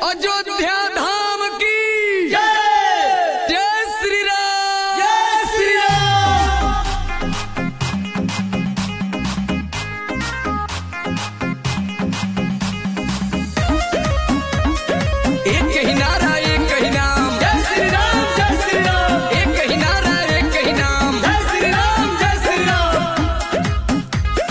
अयोध्या धाम की जय श्री राम जय श्री राम एक ही नारा एक ही नाम जय श्री राम जय श्री राम एक ही नारा एक ही नाम जय श्री राम जय श्री राम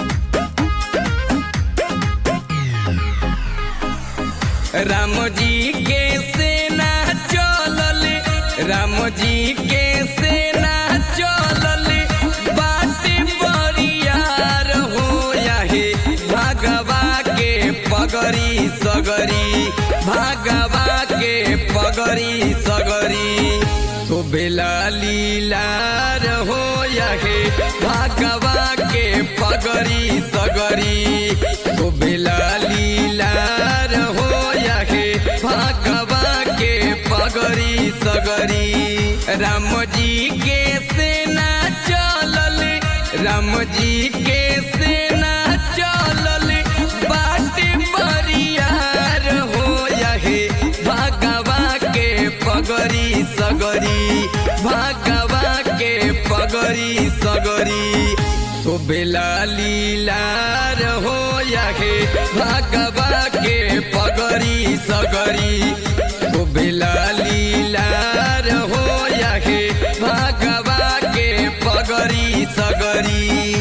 राम जी के सेना चलल राम जी के सेना चलल बाटे बरियार हो याहे भागवा के पगरी सगरी भागवा के पगरी सगरी शोभेला लीलार हो याहे भागवा के पगरी सगरी शोभेला लीलार हो याहे भागवा के पगरी सगरी राम जी के सेना चलल राम जी के सेना चलल बाटे बरियार हो याहे भागवा के पगरी सगरी भागवा के पगरी सगरी शोभेला लीलार हो याहे भागवा के पगरी सगरी शोभेला लीलार हो याहे भागवा के पगरी सगरी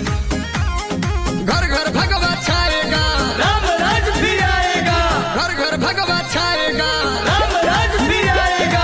घर घर भगवा छाएगा राम राज फिर आएगा घर घर भगवा छाएगा राम राज फिर आएगा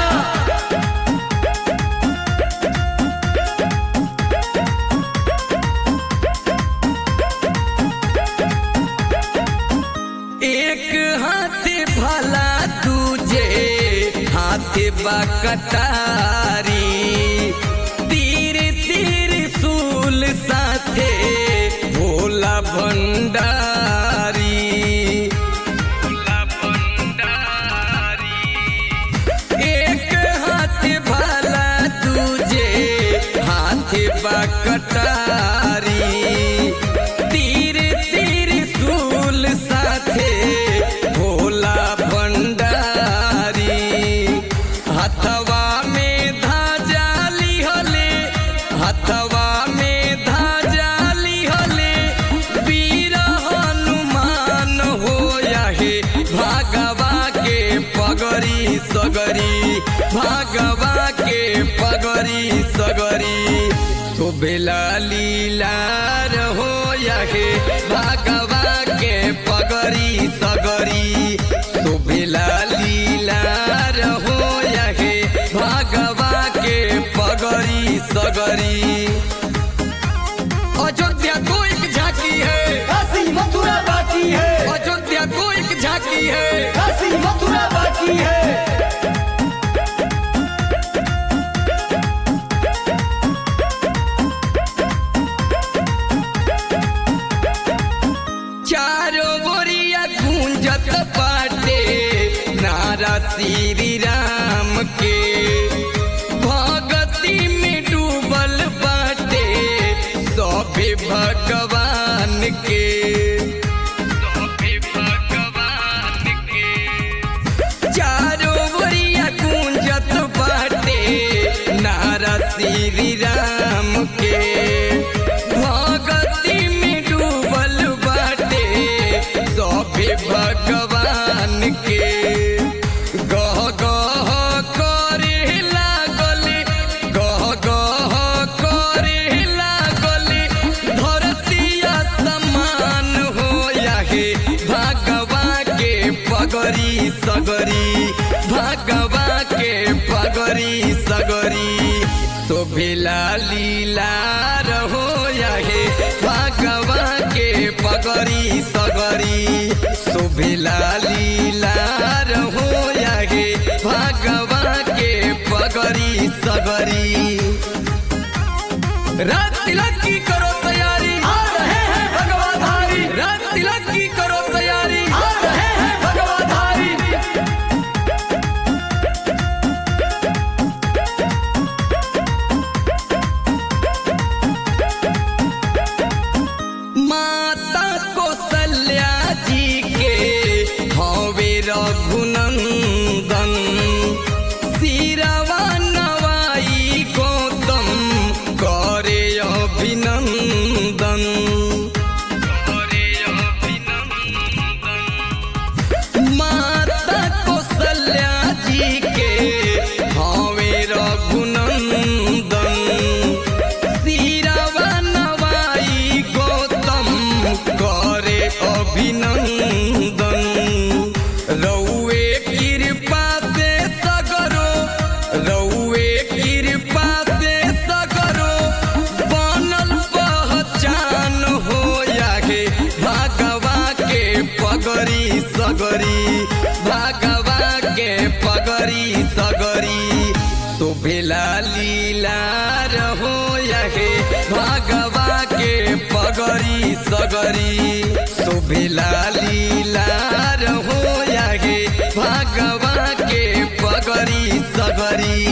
एक हाथ भला तुझे हाथ बकटारी तीर तीर सूल साथे भोला भंडारी भोला भंडारी एक हाथ भला तुझे हाथ बकटारी तीर तीर सूल साथे भोला भंडारी हथवा में धाजा लिहले हथवा में धाजा लिहले वीर हनुमान हो याहे भागवा के पगरी सगरी भागवा के पगरी सगरी शोभेला लीलार हो याहे भागवा के पगरी सगरी शोभेला लीलार हो याहे भागवा के पगरी सगरी अयोध्या को एक झांकी है काशी मथुरा बाकी है अयोध्या को एक झांकी है काशी मथुरा बाकी है चारों ओरिया गूंजत बाटे नारा श्री राम के भगती में डूबल बाटे सभे भगवान के सभे भगवान के चारों ओरिया गूंजत बाटे नारा श्री राम के भगती में डूबल बाटे सभे भगवान के गह गह करे लागल गह गह करे लागल धरतिया समान हो याहे भागवा के पगरी सगरी भागवा के पगरी सगरी शोभिला लीलार हो याहे भागवा के पगरी सगरी शोभिला लीलार हो याहे भागवा के पगरी सगरी रात तिलक की करो तैयारी आ रहे हैं भगवाधारी रात तिलक की करो तैयारी आ रहे हैं भगवाधारी माता कौशल्या जी के हवे रघुनंदन लीला रहो यहे भगवा के पगरी सगरी शोभेला लीला रहो यहे भगवा के पगरी सगरी